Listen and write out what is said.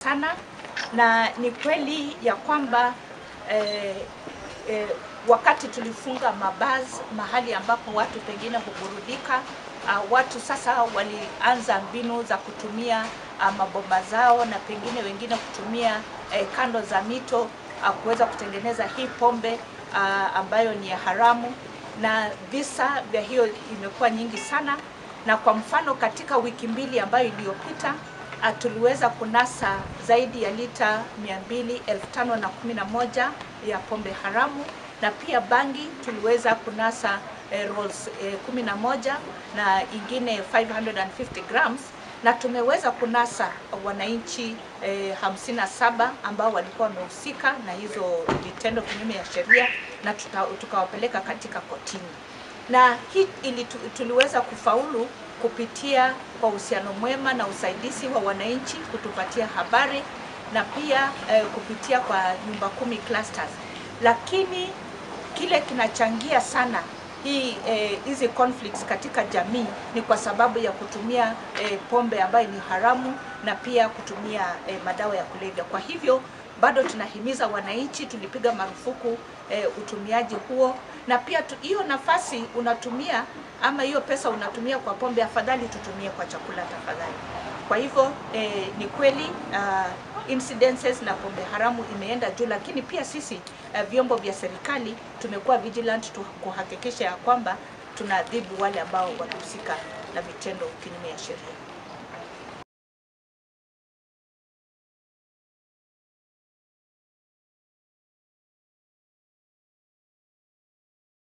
sana na ni kweli ya kwamba eh, eh, wakati tulifunga mabaz mahali ambapo watu pengine huburudika, uh, watu sasa walianza mbinu za kutumia uh, mabomba zao na pengine wengine kutumia eh, kando za mito uh, kuweza kutengeneza hii pombe uh, ambayo ni ya haramu, na visa vya hiyo imekuwa nyingi sana, na kwa mfano katika wiki mbili ambayo iliyopita uh, tuliweza kunasa zaidi ya lita 200 elfu tano na kumi na moja ya pombe haramu na pia bangi tuliweza kunasa eh, rolls eh, 11 na ingine 550 grams na tumeweza kunasa wananchi eh, 57 ambao walikuwa wamehusika na hizo vitendo kinyume ya sheria na tuta, tukawapeleka katika kotini na hii ili tu- tuliweza kufaulu kupitia kwa uhusiano mwema na usaidizi wa wananchi kutupatia habari na pia eh, kupitia kwa nyumba kumi clusters, lakini kile kinachangia sana hii eh, hizi conflicts katika jamii ni kwa sababu ya kutumia eh, pombe ambayo ni haramu na pia kutumia eh, madawa ya kulevya. Kwa hivyo bado tunahimiza wananchi, tulipiga marufuku eh, utumiaji huo, na pia tu- hiyo nafasi unatumia ama hiyo pesa unatumia kwa pombe, afadhali tutumie kwa chakula tafadhali. Kwa hivyo eh, ni kweli uh, incidences na pombe haramu imeenda juu, lakini pia sisi uh, vyombo vya serikali tumekuwa vigilant tu kuhakikisha ya kwamba tunaadhibu wale ambao walihusika na vitendo kinyume ya sheria.